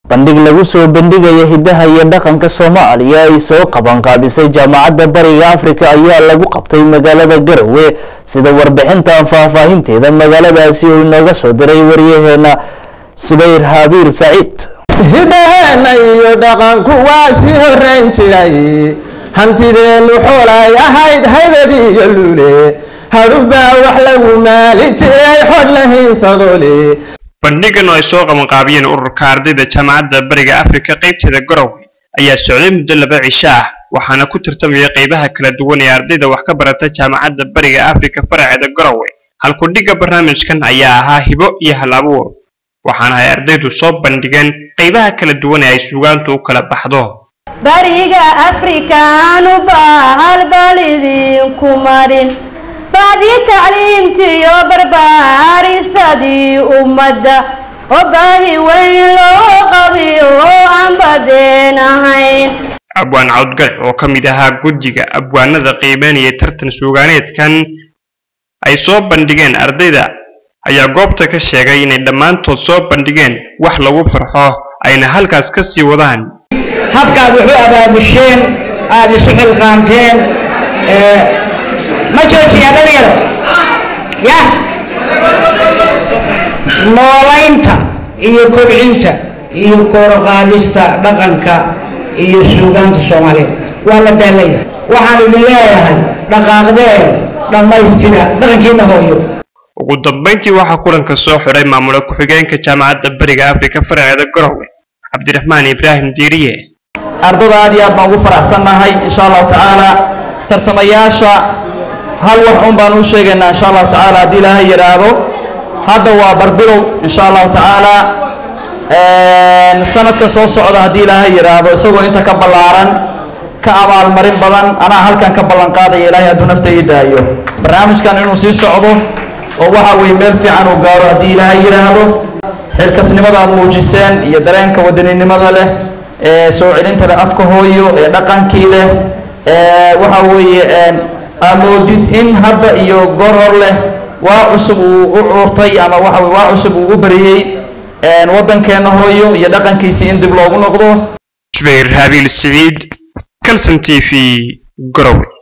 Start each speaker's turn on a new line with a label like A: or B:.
A: bandhig lagu soo bandhigaya hiddaha iyo dhaqanka soomaaliya ay soo qabanqaabisay jaamacadda bariga afrika ayaa lagu qabtay magaalada garowe sida warbixintan faahfaahinteeda magaaladaasi uu inooga soo diray waryaheena subayr habiir saciid
B: hidaheena iyo dhaqanku waa sii horrayn jiray hantideennu xoolay ahayd haybadiiyo luule hadhubaa wax lagu maali jiray xodh la hiinsadole
C: bandhigan oo ay soo qabanqaabiyeen ururka ardayda jaamacadda bariga afrika qaybteeda garowe ayaa socday muddo laba cisho ah waxaana ku tartamaya qaybaha kala duwan ee ardayda wax ka barata jaamacadda bariga afrika faraceeda garowe halkudhigga barnaamijkan ayaa ahaa hibo iyo hal abuur waxaana ay ardaydu soo bandhigeen qaybaha kala duwan ee ay suugaantu u kala baxdo
D: bariga afrikaanu bahal bal idinku marin bacdii tacliintiyo barbaarisadii ummadda oo baahi weyn loo qabiyo oo aan badeen ahayn
C: abwaan cawdgac oo ka mid ahaa guddiga abwaanada qiimeynaya tartan suugaaneedkan ay soo bandhigeen ardayda ayaa goobta ka sheegay inay dhammaantood soo bandhigeen wax lagu farxo ayna halkaas ka sii wadaan
E: habkaad wuxuu abaabusheen aada isu xilqaamteen ma joojiyaa dhalinyaro ya noolaynta iyo kobcinta iyo koorqaadista dhaqanka iyo suugaanta soomaaliyeed waa la daalaya waxaan idin leeyahay dhaqaaqdeen dhammaystira dhaqankiina hooyo
C: ugu dambayntii waxaa kulanka soo xidhay maamula ku-xigeenka jaamacadda bariga afrika faraceeda garowe cabdiraxmaan ibraahim diiriye
F: ardada aad iyo aad baan ugu faraxsannahay insha allahu tacaala tartamayaasha hal wax un baan u sheegaynaa insha allahu tacaala haddii ilaahay yidhaahdo hadda waa barbilow insha allahu tacaala sanadka soo socda haddii ilaahay yidhaahdo isagoo inta ka ballaaran ka abaalmarin badan anaa halkan ka ballan qaadaya ilaahay hadduu nafta ii daayo barnaamijkan inuu sii socdo oo waxa weeye meel fiican uu gaaro haddii ilaahay yidhaahdo xilkasnimada aad muujiseen iyo dareenka wadaninimada leh ee soo celinta leh afka hooyo ee dhaqankii leh waxa weeye amoodid in hadda iyo goor hor leh waa cusub uu u cuurtay ama waxa weye waa cusub uu u bariyey waddankeenna hooyo iyo dhaqankiisii in dib loogu noqdo
C: subayr habiil siciid kalson t v garowe